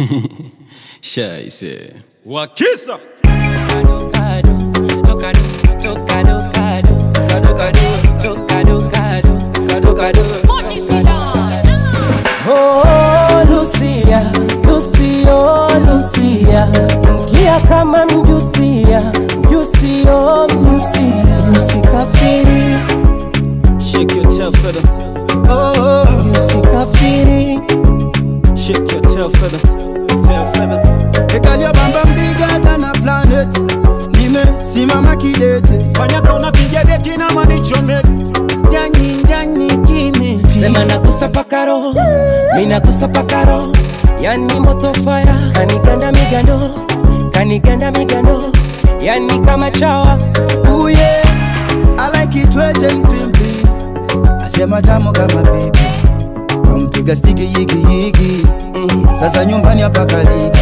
Scheiße. Wakisa Oh, Lucia, Lucio, Lucia, mkia kama mjusia, mjusio, mjusia, Usikafiri, Shake your tail feather. oh, usikafiri. Shake your tail feather. Tail feather. Ekalia bamba mbiga than planet, nimesimama kidete. fanya kauna piga deki na manichome Ndani ndani kime sema nagusa paka roho, mi nagusa paka roho, yani moto fire, kaniganda migando, kaniganda migando, yani kama chawa Ooh yeah, I like it wet and crimpy. Asema tamu kama baby. Kampiga stiki yigi yigi. Sasa nyumbani hapa kaliki.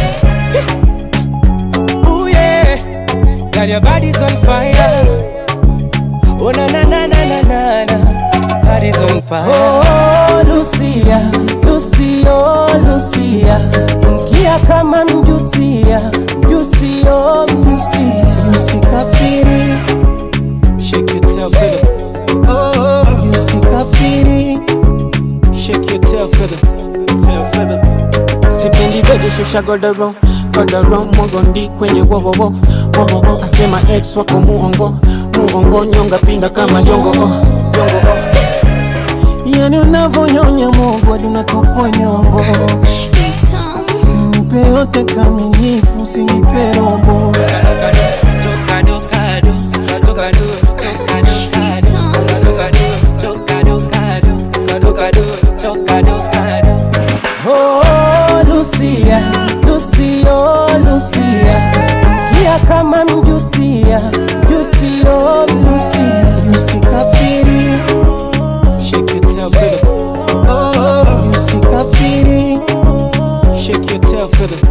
Ooh yeah, girl your body's on fire. Oh na na na na na na na, body's on fire. Oh Lucia, Lucio, Lucia, mkia kama mjusia, mjusio, mjusia. Usikafiri, Shake your tail feather. oh, usikafiri. Shake your tail feather. Tail feather. sipendi bedi shusha godoro godoro mogondi kwenye wowowo wowowo asema ex wako muongo muongo nyonga pinda kama jongo oh, jongo oh. yani unavonyonya mogo hadi unatokwa nyongo nipe yote kamilifu usinipe robo Oh Lucia, Lucio, Lucia, mkia kama mjusia, mjusio, mjusia. Usikafiri, Shake your tail feather. oh, usikafiri. Shake your tail feather.